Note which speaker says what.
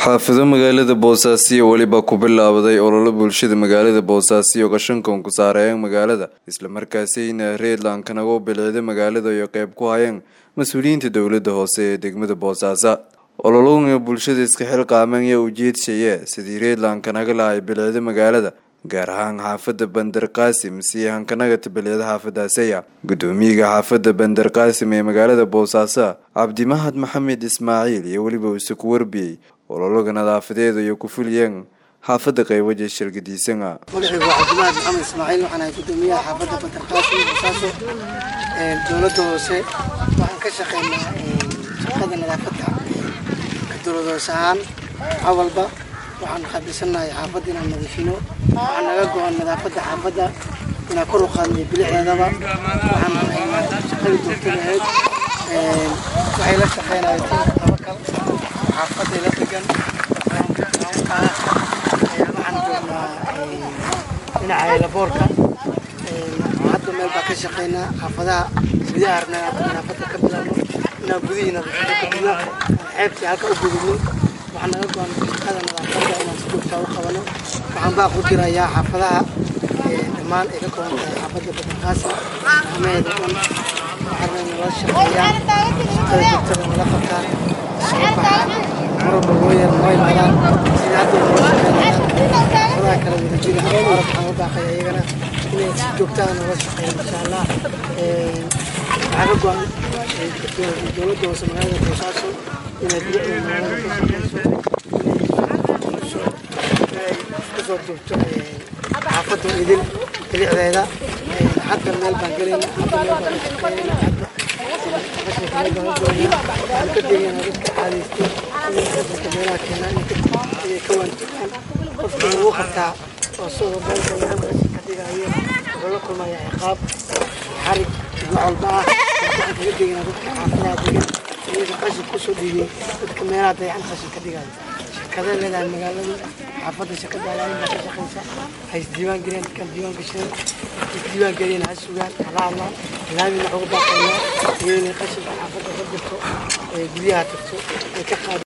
Speaker 1: xaafido magaalada boosaaso weliba ku bilaabday ololo bulshada magaalada boosaaso qashankan ku saareeyeen magaalada islamarkaasina reedland kanagu bilcida magaalada iyo qeyb ku hayeen mas-uuliyiinta dowlada hoose ee degmada boosaaso olologa bulshada iska xilqaaman yaa ujeedshaya sidii reedland kanaga lahay bilcida magaalada gaar ahaan xaafada bandar qaasim si hankanaga tabilcida xaafadaaseya gudoomiyaga xaafada bandar qaasim ee magaalada boosaaso cabdimahad maxamed ismaaciil iyo weliba uu isaku warbiyey olologa nadaafadeeda iyo ku fuliyeen xaafada qaywaja shirgadiisana
Speaker 2: magacaygu waa cabdimahad maxamed ismaaciil waxaan ahay gudoomiyaha xaafadda bandar qaasim boosaaso dowladda hoose waxaan ka shaqeynaa shaqada nadaafadda ka dowlad hoose ahaan awalba waxaan qaabilsanahay xaafadda inaan nadiifino waxaa naga go-an nadaafadda xaafadda inaan kor u qaadnay bilicdeedaba waxaan shaqadii joogtada ahayd waxay la shaqeynaya tiimka tabakal xaafaday la degan waxaan joognaa dhinaca elaboorka hadda meel baa ka shaqeynaa xaafadaha gudaha arnaa nadaafadda ka bilaabno inaan gudihii nadaafadda ka gudno xeebtii halka u gudubno waxaa naga go-an shaqada nadaafadda inaan si joogtaa u qabano waxaan baa ku dirayaa xaafadaha dhammaan ay ka kooban tahay xaafadda badanqaasi amaheeda dhan waxaana nala shaqeeyaan shaqada joogtada nala qabtaan soo baxaan marwalba loo yar noo imaadaan sida hadda noo shaqeynayaan xaafadaha kala wada jira arab waxaan u baaqaya iyagana inay si joogtada nala shaqeeyaan insha allah waxaa ka go-an dowladda hoose magaalada boosaaso inay bilicda magaalada ka shaqeyso kasoo joogto xaafadda idin bilicdeeda hadda meel baan gelayna hadda meel baan shaqeynayna hadda qashinka meel baan ugoynaa waxaan ka degaynaa dadka caadaysto inay qashinka meelaha keenaan inay ka waantogaan qofka lagu qabtaa oo sidoo beelka laga qashinka dhigayo wuxuu la kulmayaa ciqaab xarig wax walba ah waxaan kaga degaynaa dadka xaafadaha degan iyaga qashin kusoo dhiibay dadka meelaha dayacan qashinka dhigayo shirkadee leedahay magaaladu xaafadda shirkada alaalin baa ka shaqeysa ha isdiiwaan geliyaan dadkaan diiwaan gasheen isdiiwaan geliyeen ha sugaan hala hadlaan laamina waxugu baaqaynaa iyadoo inay qashinka xaafadda ka jirto ee guryaha tagto ay ka qaad